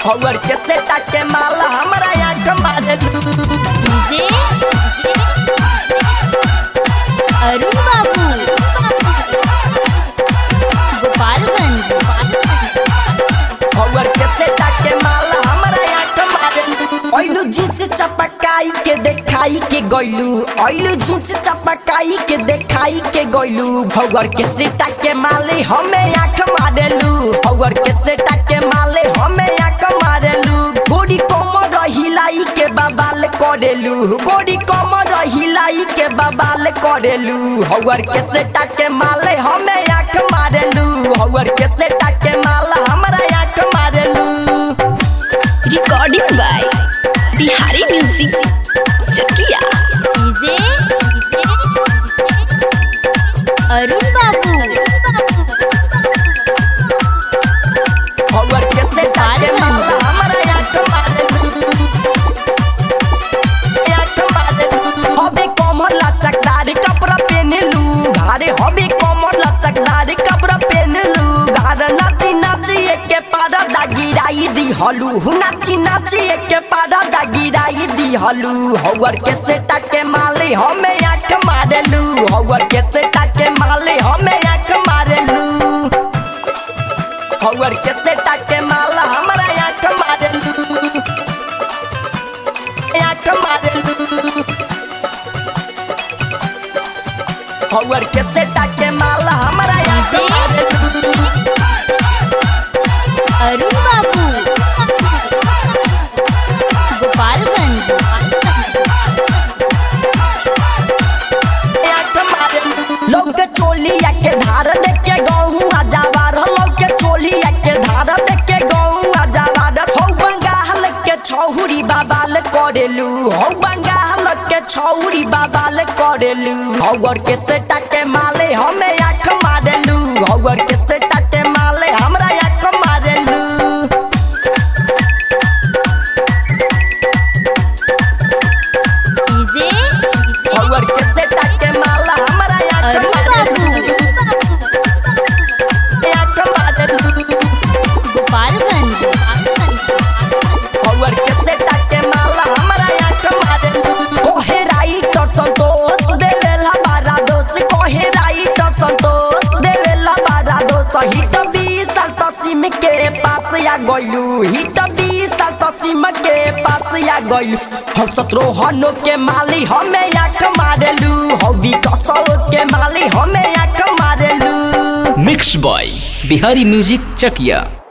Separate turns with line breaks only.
हवर के सेटा के माल हमरा आँख मारेलू
डीजे अरुण बाबू गोपालगंज
हवर के सेटा के माल हमरा आँख मारेलू ओइलू जींस चपकाई के देखाई के गइलू ओइलू जींस चपकाई के देखाई के गइलू हवर के सेटा के माले हमें आँख मारेलू हवर के सेटा के माले हमें आँख मारेलू गोड़ी कमर हिलाई के बबाल करेलू गोड़ी कमर हिलाई के बबाल करेलू हवर के सेटा के माले हमें आँख मारेलू हवर के सेटा के माला हमरा आँख मारेलू
recording by Bihari music Chakiya
DJ Arun Babu
हवर के सेटा के माला हमरा आँख मारेलू आँख मारेलू हबे कमर लचकदार कपड़ा पहनलू घारे हबे कमर लचकदार कपड़ा पहनलू घार नाची नाची एके पारा दा गिराई दी हलू नाची नाची एके पारा दा गिराई दी हलू हवर के सेटा के माले हमें आँख मारेलू हवर के सेटा के माले हमें आँख मारेलू हवर के सेटा के माला हमरा आँख मारेलू आँख मारेलू हवर के सेटा के माला हमरा आँख मारेलू
अरुण बाबू गोपालगंज
लोग के चोलिया के धार देख के गहूँ आजावार लोग के चोलिया के धार देख के गहूँ आजावार हो बंगाल के छौरी बाबाल करेलू हो बंगाल के छौरी बाबाल करेलू हवर के सेटा के माले हमें आँख मारेलू हवर के सेटा के माले हमरा आँख मारेलू
डीजे
हवर के सेटा के माला हमरा आँख
अरुण
मारेलू
बाबू
आँख मारेलू
गोपालगंज
हवर के सेटा के माला हमरा आँख मारेलू कोहे राइट संतोष देवेला बारा दोष कोहे राइट संतोष देवेला बारा दोष हिट बीस साल तसीम के पास या गइलू हिट बीस साल तसीम के पास या गइलू हम सत्रोहनो के माली हमें आँख मारेलू हवी कसौ के माली हमें आँख मारेलू
मिक्स बॉय बिहारी म्यूजिक चकिया